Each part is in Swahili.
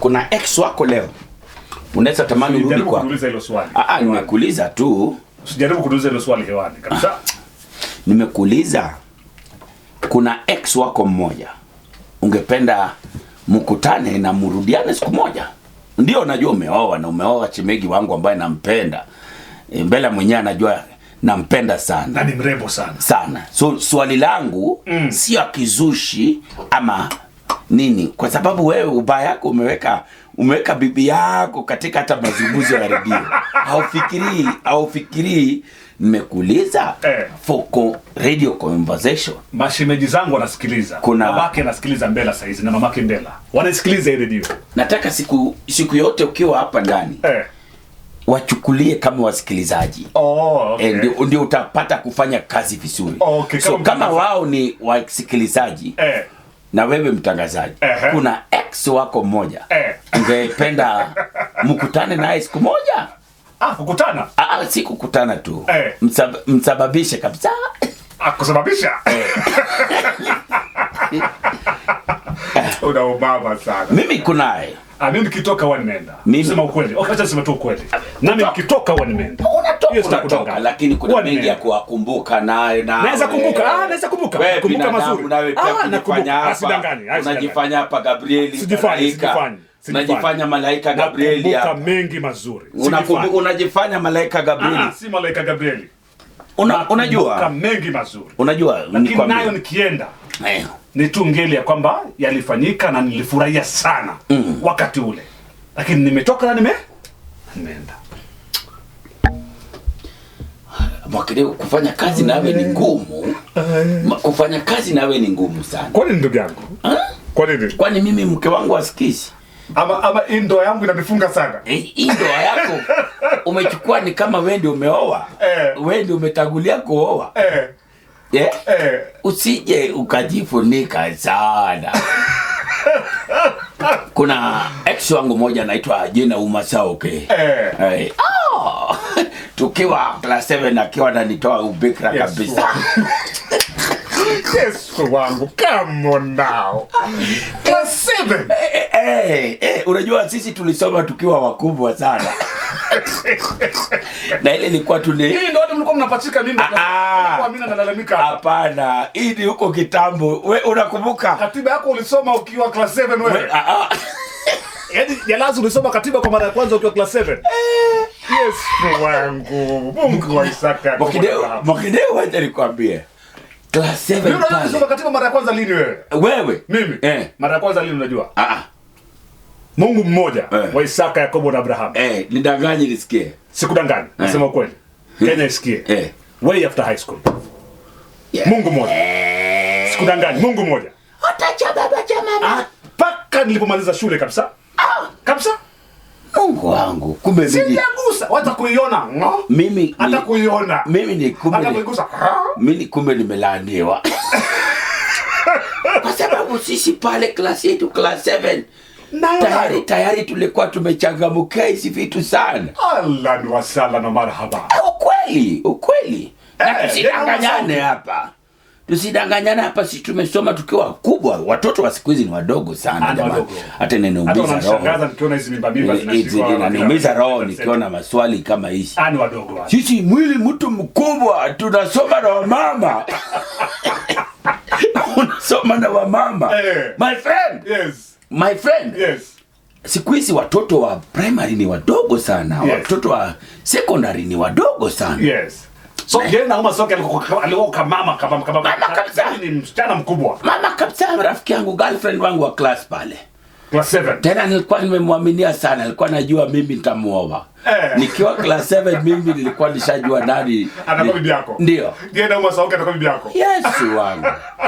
kuna ex wako leo unaweza tamani urudi Usijaribu kwa kuniuliza hilo swali. Ah, ah, nimekuuliza tu Usijaribu kuniuliza hilo swali hewani kabisa. nimekuuliza kuna ex wako mmoja ungependa mkutane na mrudiane siku moja ndio najua umeoa na umeoa chemegi wangu ambaye nampenda E, mbele mwenyewe anajua nampenda sana Na ni mrembo sana. sana so swali langu mm. sio akizushi ama nini kwa sababu wewe ubaya yako umeweka umeweka bibi yako katika hata mazungumzo ya redio haufikirii haufikirii nimekuuliza Eh. for co- radio conversation Mashemeji zangu wanasikiliza. Kuna- babake anasikiliza Mbela saizi na mamake Mbela. Wanasikiliza hii redio. nataka siku siku yote ukiwa hapa ndani Eh. wachukulie kama wasikilizaji Oh, okay. Eh, ndio, ndio utapata kufanya kazi vizuri Okay, so kama kama mtangazaji. wao ni wasikilizaji Eh. na wewe mtangazaji Ehe. kuna ex wako mmoja Eh. ungependa mkutane naye siku moja Ah, kukutana. Aa, si kukutana tu Eh. Msab, msababishe kabisa Ah, kusababisha. Una ubaba sana. mimi kunaye Ah, mimi nikitoka huwa nimeenda. Mimi- Sema ukweli. Okay, acha niseme tu ukweli. Nami nikitoka huwa nimeenda. Hiyo unatoka sitakudanganya. unatoka lakini kuna Huwa mengi ya nimeenda. kuwakumbuka naye na Naweza kumbuka. Ah, naweza kumbuka. Wewe Nakumbuka binadamu mazuri. nawe pia Ah, kujifanya nakumbuka. Ah, hapa sidanganyi. Ah, sidanganyi. unajifanya hapa Gabrieli Sijifanyi, malaika sijifanyi, sijifanyi. unajifanya malaika Gabrieli Nakumbuka hapa mengi mazuri. Unakumbu- Sijifanyi. unajifanya malaika Gabrieli Ah, si malaika Gabrieli. Una, Nakumbuka unajua mengi mazuri. unajua Lakini nikwambie. nayo nikienda Eh, ni tu ngeli ya kwamba yalifanyika na nilifurahia sana mm. wakati ule, lakini nimetoka na nime nimeenda. Mwakideu, kufanya kazi nawe ni ngumu Ma- kufanya kazi nawe ni ngumu sana Kwa nini ndugu yangu? Ha? Kwa nini? kwani mimi mke wangu asikizi Ama ama hii ndoa yangu inanifunga sana. Eh, hii ndoa yako umechukua ni kama wewe ndio umeoa Eh. wewe ndio umetangulia kuoa Eh, eh? eh. usije ukajifunika sana kuna ex wangu moja anaitwa jina umasaoke Eh. Eh, oh, tukiwa class 7 akiwa ananitoa ubikra Yes, kabisa Yesu wangu, come on now. Class seven. Eh, eh, eh, unajua sisi tulisoma tukiwa wakubwa sana na ile ilikuwa tuli Hii ndio watu mlikuwa mnapachika mimba. Ah, ah. Kwa mimi nalalamika hapa. hapana hii ni huko kitambo we unakumbuka Katiba yako ulisoma ukiwa class 7 We- wewe. ah, ah. Yaani jalazi ulisoma katiba kwa mara ya kwanza ukiwa class 7. Yesu wangu. Mungu wa Isaka. Mwakideu, Mwakideu, wacha nikwambie class 7 Ndio unajua kusoma pale katiba mara ya kwanza lini wewe? wewe Mimi. eh, Mara ya kwanza lini unajua? ah, ah, Mungu mmoja Eh. wa Isaka, Yakobo na Abrahamu. eh, nidanganye nisikie Sikudanganya, nasema ukweli. Kenya isikie. eh. Way after high school. Yeah. Mungu mmoja. Sikudanganya, Mungu mmoja. hata cha baba cha mama Mpaka nilipomaliza shule kabisa. Kabisa. mungu wangu kumbe mimi Sijagusa hata kuiona. ngo. mimi Hata ni, kuiona. mimi ni kumbe Hata ni, kuigusa. mimi kumbe nimelaaniwa kwa sababu sisi pale class yetu class 7 Nayo tayari nayo. tayari tulikuwa tumechangamkia hizi vitu sana Ahlan wa sahlan na marhaba. ukweli ukweli na Eh, tusidanganyane yeah, hapa tusidanganyane hapa si tumesoma tukiwa kubwa watoto wa siku hizi ni wadogo sana Ah, ni jamani wadogo. hata Hata inaniumiza wananishangaza roho nikiona hizi mimba mimba Eh, hizi zinashikwa. inaniumiza roho nikiona maswali kama hizi Ah, ni wadogo wale. sisi mwili mtu mkubwa tunasoma na wamama unasoma na wamama Eh. my friend Yes. my friend Yes. siku hizi watoto wa primary ni wadogo sana Yes. watoto wa secondary ni wadogo sana Yes. So yeye na Uma Soke alikuwa alikuwa kama mama kama kama Mama kabisa. Ni msichana mkubwa. mama kabisa rafiki yangu girlfriend wangu wa class pale Class 7. tena nilikuwa nimemwaminia sana nilikuwa najua mimi nitamuoa Eh. nikiwa class 7 mimi nilikuwa nishajua nani Anakuwa ni- bibi yako. ndio Yeye na Uma Soke anakuwa bibi yako. yesu wangu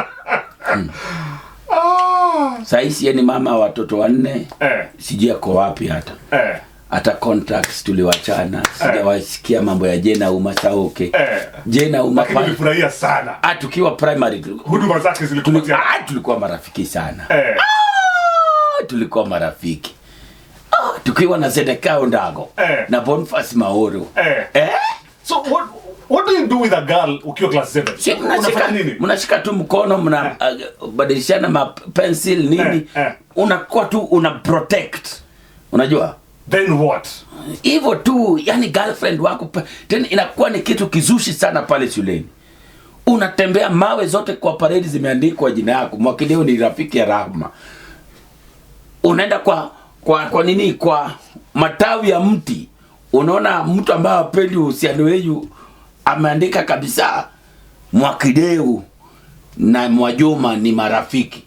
Ah. saisi ye ni mama wa watoto wanne Eh. sijui ako wapi hata Eh. hata contracts tuliwachana sijawasikia mambo ya jena uma sauke Eh. jena uma Lakini pa- nilifurahia sana. ah, tukiwa primary tu- Huduma zake tuli, zilikupatia. ah, tulikuwa marafiki sana Eh. ah, tulikuwa marafiki ah, tukiwa na Zedekao Ndago Eh. na Boniface Maoro Eh. eh? So what what do you do with a girl ukiwa class 7? Si mnashika, Unafanya nini? mnashika tu mkono mna uh, badilishana ma pencil nini Eh, eh. unakuwa tu una protect unajua then what hivyo tu yani girlfriend wako pa- tena inakuwa ni kitu kizushi sana pale shuleni unatembea mawe zote kwa paredi zimeandikwa jina yako mwakideo ni rafiki ya rahma unaenda kwa kwa kwa nini kwa matawi ya mti unaona mtu ambaye apendi uhusiano wenyu ameandika kabisa mwakideu na mwajuma ni marafiki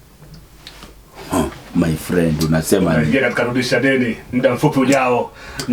huh, my friend unasema nini? naingia katika rudisha deni muda mfupi ujao